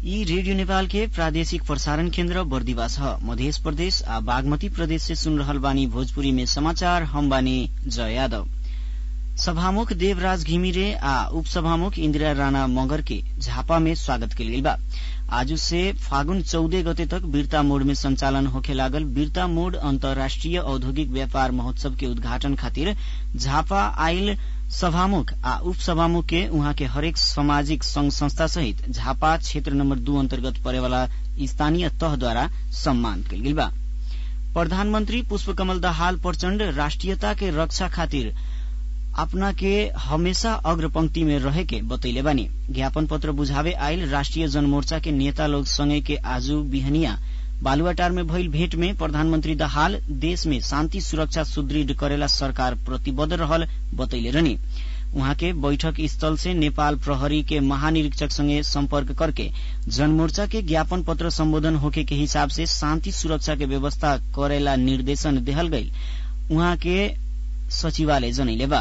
यी रेडियो नेपाल के प्रादेशिक प्रसारण केन्द्र बर्दिवास ह मध्य प्रदेश आ बागमती प्रदेश से सुन रहल बानी भोजपुरी में समाचार हम बानी जय यादव सभामुख देवराज घिमिरे आ उपसभामुख इन्दिरा राणा मगर के झापा में स्वागत कयल गेल बा आज से फागुन चौदह गते तक वीरता मोड़ में संचालन होखे लागल वीरता मोड़ अन्तर्राष्ट्रिय औद्योगिक व्यापार महोत्सव के उद्घाटन खातिर झापा आइल सभामुख आ उपसभामुख के उहाँ के हरेक सामाजिक संघ संस्था सहित झापा क्षेत्र नम्बर दू अन्तर्गत परेवाला स्थानीय तहद्वारा सम्मान कयल गेल बा प्रधानमन्त्री पुष्पकमल दाहाल प्रचण्ड राष्ट्रियता के रक्षा खातिर अपना के हमेशा अग्रपंक्ति में रहे के बतैले बानी ज्ञापन पत्र बुझावे आयल राष्ट्रिय जनमोर्चा के नेता लोग संगे के आजू बिहनिया बालुवाटार में भइल भेंट में प्रधानमन्त्री दाहाल देश में शान्ति सुरक्षा सुदृढ़ करेला सरकार प्रतिबद्ध रहल बतैले रहनी उहाँ के बैठक स्थल से नेपाल प्रहरी के महानिरीक्षक संगे सम्पर्क करके जनमोर्चा के ज्ञापन पत्र सम्बोधन होके के हिसाब से शान्ति सुरक्षा के व्यवस्था करेला निर्देशन देहल गई उहाँ के सचिवालय जनैले बा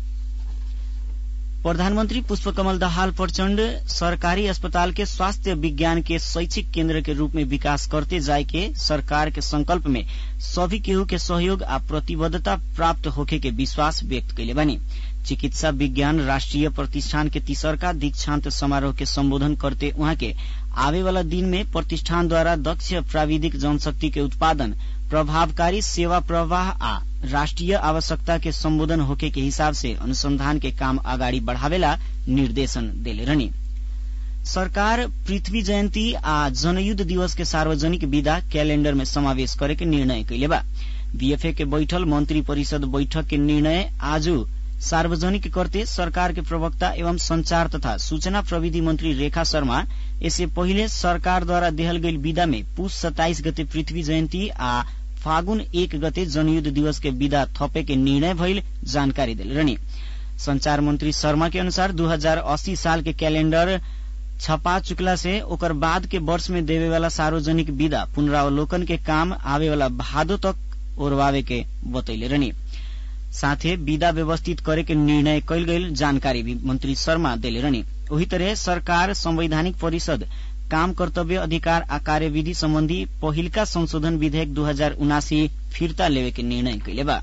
प्रधानमन्त्री पुष्पकमल दाहाल प्रचण्ड सरकारी अस्पताल के स्वास्थ्य विज्ञान के शैक्षिक केन्द्र के रूप में विकास करते जाए के सरकार के संकल्प में सभी केहू के सहयोग आ प्रतिबद्धता प्राप्त होखे के विश्वास व्यक्त कैले बानी चिकित्सा विज्ञान राष्ट्रिय प्रतिष्ठान के तीसरका दीक्षांत समारोह के सम्बोधन करते उहाँ के आवे वाला दिन में प्रतिष्ठानद्वारा दक्ष प्राविधिक जनशक्ति के उत्पादन प्रभावकारी सेवा प्रवाह आ राष्ट्रिय आवश्यकता के सम्बोधन होके के हिसाब से अनुसंधान के काम अगाडि बढ़ावेला निर्देशन देले रहनी सरकार पृथ्वी जयन्ती आ जनयुद्ध दिवस के सार्वजनिक विदा कैलेण्डर में समावेश करे के निर्णय कैले बा बीएफए के बैठल मंत्री परिषद बैठक के निर्णय आज सार्वजनिक करते सरकार के प्रवक्ता एवं संचार तथा सूचना प्रविधि मंत्री रेखा शर्मा इससे पहिले सरकारद्वारा देहल गई विदा में पुष सत्ताइस गते पृथ्वी जयन्ती आ फागुन एक गते जनयुद्ध दिवस के विदा थपे के निर्णय भइल जानकारी दिल रहनी संचार मंत्री शर्मा के अनुसार 2080 साल के कैलेंडर छपा चुकला से ओकर बाद के वर्ष में देवे वाला सार्वजनिक विदा पुनरावलोकन के काम आवे वाला भादो तक ओरवावे के बतैले रहनी साथे विदा व्यवस्थित करे के निर्णय कैल गई जानकारी भी मंत्री शर्मा दिले रहनी वही तरह सरकार संवैधानिक परिषद काम कर्तव्य अधिकार आ कार्यविधि सम्बन्धी पहिलका संशोधन विधेयक दू हजार उनासी फिर्ता लेवे के निर्णय कैले बा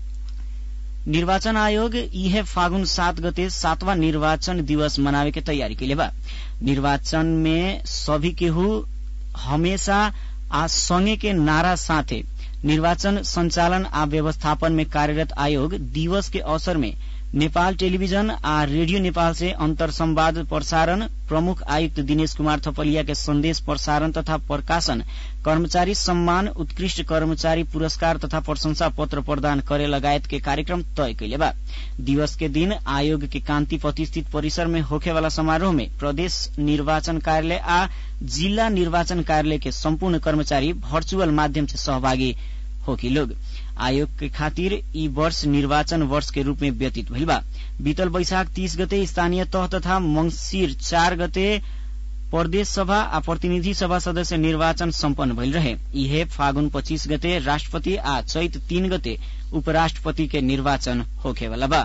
निर्वाचन आयोग इहे फागुन सात गते सातवां निर्वाचन दिवस मनावे के तैयारी कैले बा निर्वाचन में सभी केहू हमेशा आ संगे के नारा साथे निर्वाचन संचालन आ व्यवस्थापन में कार्यरत आयोग दिवस के अवसर में नेपाल टेलीविजन आ रेडियो नेपाल से अंतर संवाद प्रसारण प्रमुख आयुक्त दिनेश कुमार थपलिया के संदेश प्रसारण तथा प्रकाशन कर्मचारी सम्मान उत्कृष्ट कर्मचारी पुरस्कार तथा प्रशंसा पत्र प्रदान करे लगायत के कार्यक्रम तय कैले बा दिवस के दिन आयोग के कांतिपति स्थित परिसर में होखे वाला समारोह में प्रदेश निर्वाचन कार्यालय आ जिला निर्वाचन कार्यालय के सम्पूर्ण कर्मचारी वर्चुअल माध्यम से सहभागी होकी लोग आयोग के खातिर ई वर्ष निर्वाचन वर्ष के रूप में व्यतीत भइल बा बीतल बैशाख तीस गते स्थानीय तह तथा मंगिर चार गते प्रदेश सभा आ प्रतिनिधि सभा सदस्य निर्वाचन सम्पन्न भइल रहे इहे फागुन पच्चीस गते राष्ट्रपति आ चैत तीन गते उपराष्ट्रपति के निर्वाचन होखेवाला बा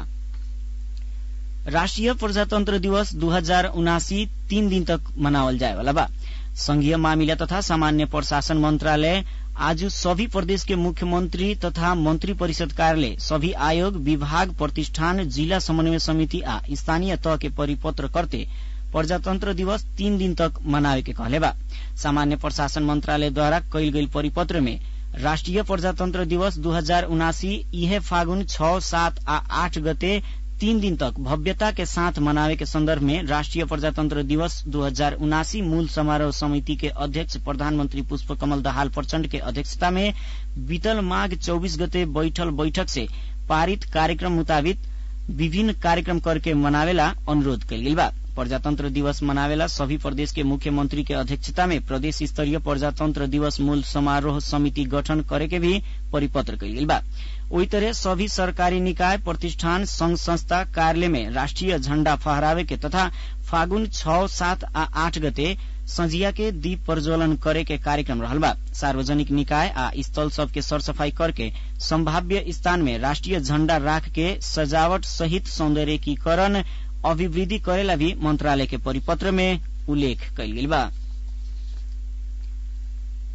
राष्ट्रिय प्रजातन्त्र दिवस दू हजार उनासी तीन दिन तक मनावल जाए वाला बा संघीय मामिला तथा सामान्य प्रशासन मंत्रालय आज सभी प्रदेश के मुख्यमंत्री तथा मंत्री परिषद कार्यालय सभी आयोग विभाग प्रतिष्ठान जिला समन्वय समिति आ स्थानीय तह के परिपत्र करते प्रजातंत्र दिवस तीन दिन तक मनावे के कहले बा सामान्य प्रशासन मंत्रालय द्वारा कैल गई परिपत्र में राष्ट्रिय प्रजातंत्र दिवस दू हजार उनासी इहे फागुन छ सात आ आठ गते तीन दिन तक भव्यता के साथ मनावे के संदर्भ में राष्ट्रीय प्रजातंत्र दिवस दू हजार उनासी मूल समारोह समिति के अध्यक्ष प्रधानमंत्री पुष्प कमल दाहाल प्रचण्ड के अध्यक्षता में बीतल माघ चौबीस गते बैठल बैठक से पारित कार्यक्रम मुताबिक विभिन्न कार्यक्रम करके मनावेला अनुरोध कल गई बा प्रजातंत्र दिवस मनावेला सभी प्रदेश के मुख्यमंत्री के अध्यक्षता में प्रदेश स्तरीय प्रजातंत्र दिवस मूल समारोह समिति गठन करे के भी परिपत्र कल गई बा वही तरह सभी सरकारी निकाय प्रतिष्ठान संघ संस्था कार्यालय में राष्ट्रीय झण्डा फहरावे के तथा फागुन छ सात आ आठ गते संझिया के दीप प्रज्वलन करे के कार्यक्रम रहल बा सार्वजनिक निकाय आ स्थल सब के सरसफाई करके संभाव्य स्थान में राष्ट्रीय झण्डा राख के सजावट सहित सौंदर्यीकरण अभिवृद्धि करेला भी मंत्रालय के परिपत्र में उल्लेख कयल गेल बा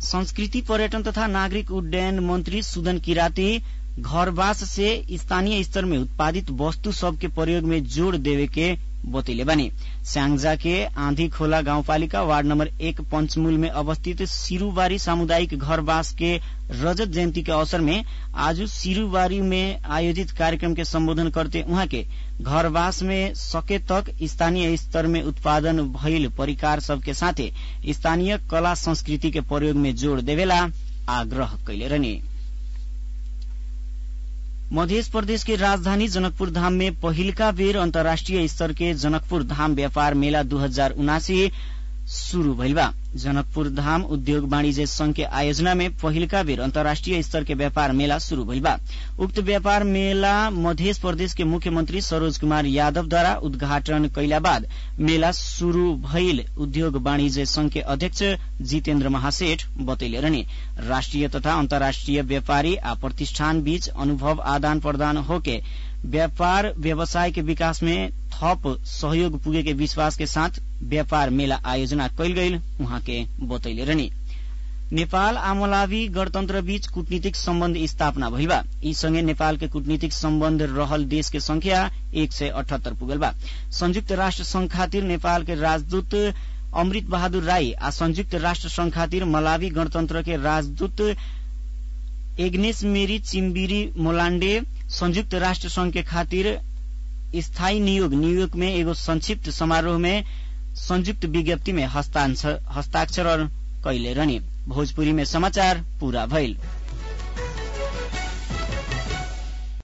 संस्कृति पर्यटन तथा नागरिक उड्डयन मंत्री सुदन किराती घरवास से स्थानीय स्तर में उत्पादित वस्तु सब के प्रयोग में जोड़ देवे के बतैले बानी स्याङ्जा के आंधी खोला गाउँपालिका वार्ड नम्बर एक पंचमूल में अवस्थित सिरूबारी सामुदायिक घरवास के रजत जयन्ती के अवसर में आज सिरूबारी में आयोजित कार्यक्रम के सम्बोधन करते उहाँ के घरवास में सके तक स्थानीय स्तर में उत्पादन भइल परिकार सबके साथे स्थानीय कला संस्कृति के प्रयोग में जोड़ देवेला आग्रह कैले रहने मध्य प्रदेश के राजधानी जनकपुर धाम में पहिलका बेर अन्तर्राष्ट्रिय स्तर के जनकपुर धाम व्यापार मेला दू हजार उनासी शुरू भइल बा जनकपुर धाम उद्योग वाणिज्य संघ के आयोजना में पहिलका बेर अन्तर्राष्ट्रिय स्तर के व्यापार मेला शुरू भइल बा उक्त व्यापार मेला मध्य प्रदेश के मुख्यमंत्री सरोज कुमार यादवद्वारा उद्घाटन कैला बाद मेला शुरू भइल उद्योग वाणिज्य संघ के अध्यक्ष जितेन्द्र महासेठ बतैले रहने राष्ट्रिय तथा अन्तर्राष्ट्रिय व्यापारी आ प्रतिष्ठान बीच अनुभव आदान प्रदान होके व्यापार व्यवसाय के विकास में थप सहयोग पुगे के विश्वास के साथ व्यापार मेला आयोजना कैल गईल उहाँ के बतैले रहनी नेपाल आ मलावी गणतन्त्र बीच कूटनीतिक सम्बन्ध स्थापना भइल बा यी सँगै नेपाल के कूटनीतिक सम्बन्ध रहल देश के संख्या एक सय अठहत्तर पुगल बा संयुक्त राष्ट्र संघ खातिर नेपाल के राजदूत अमृत बहादुर राई आ संयुक्त राष्ट्र संघ खातिर मलावी गणतन्त्र के राजदूत एग्नेस मेरी चिम्बिरी मोलाण्डे संयुक्त राष्ट्र संघ के खातिर स्थायी नियोग न्यूयोर्क में एगो संक्षिप्त समारोह में संयुक्त विज्ञप्ति में हस्ताक्षर कैले रहने भोजपुरी में समाचार पूरा भइल